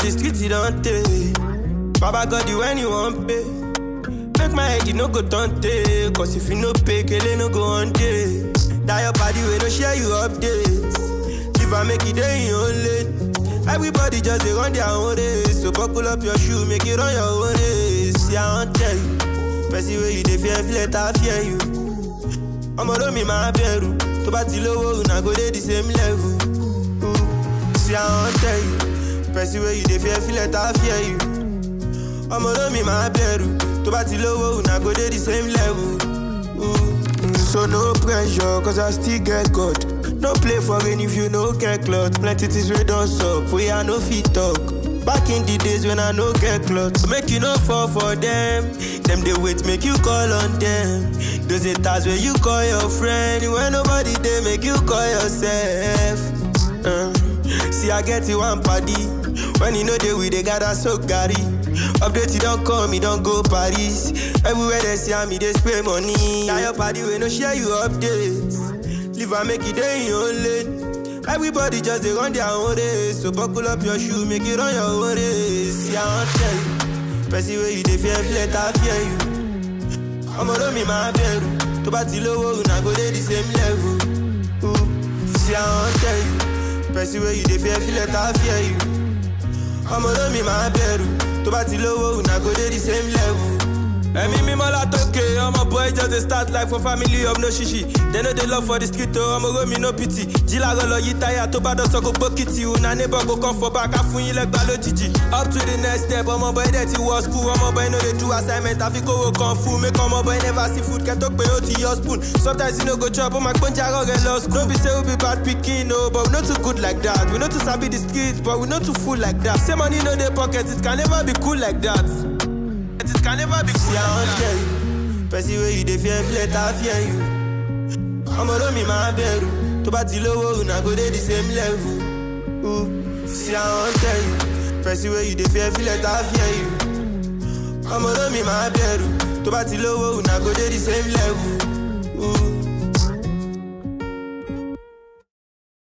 the street you don't take. Baba God you when you want pay. Make my head you no go turn take. Cause if you no pay, kele no go on day. Die your body we no share you updates. If I make it day in your own lane. Everybody just they run their own race. So buckle up your shoe, make it on your own race. See I won't tell you. Percy where you dey fear, feel it, I fear you. ọmọ lómi máa bẹ̀rù tó bá ti lówó una go dey the same level. Ooh. See I wan tell you, person wey you dey fear feel it, I fear you. ọmọ lómi máa bẹ̀rù tó bá ti lówó una go dey the same level. Ooh. Mm, So no pressure, cause I still get God. No play for rain if you no get cloth. Plenty things we don sup, wey I no fit talk. Back in the days when I no get cloth. Make you no fall for them. Them they wait, make you call on them. Those are times where you call your friend. When nobody they make you call yourself. Uh, see, I get you one party. When you know they we they gather so gary. Update you don't come, you don't go Paris. Everywhere they see me, they spray money. Now your party we no share you updates. Live and make it day in your own lane. Everybody just they run their own race. So buckle up your shoe, make it on your own race. See, I won't tell you. Percy where you they fear, feel it, I fear you. ọmọ lómi máa bẹ̀rù tó bá ti lówó una go dey the same level. Ooh. See I wan tell you, person wey you dey fear feel it, I fear you. ọmọ lómi máa bẹ̀rù tó bá ti lówó una go dey the same level. ẹ̀mí mímọ́ látòkè ọmọ boy just dey start life for family of no ṣíṣì dem no dey love for the street o ọmọ romi no pity jíláàrọ̀ lọ yí táyà tó bá dọ̀sọ́ kó gbókìtì una neighbor go come for back á fún yín lẹ́gbàá lójijì up to the next step ọmọ boy dẹ̀ ti wọ school ọmọ boy no dey do assignment àfi kówó kan fún make ọmọ boy never see food kẹ́ tó pé ó ti yọ spoon sometimes you no go chop ó máa gbóúnjẹ àárọ̀ rẹ̀ lọ school no be say we be bad pikin o but we no too good like that we no too sabi the street but we no too full like that say money no dey pocket it can never be cool like that. It can never be cool. See, I won't tell you. Person where you dey fear, feel it, I fear you. ọmọ lómi máa bẹ̀rù tó bá ti lówó una go dey the same level. Ooh. See, I wan tell you. Person where you dey fear, feel it, I fear you. ọmọ lómi máa bẹ̀rù tó bá ti lówó una go dey the same level. Ooh.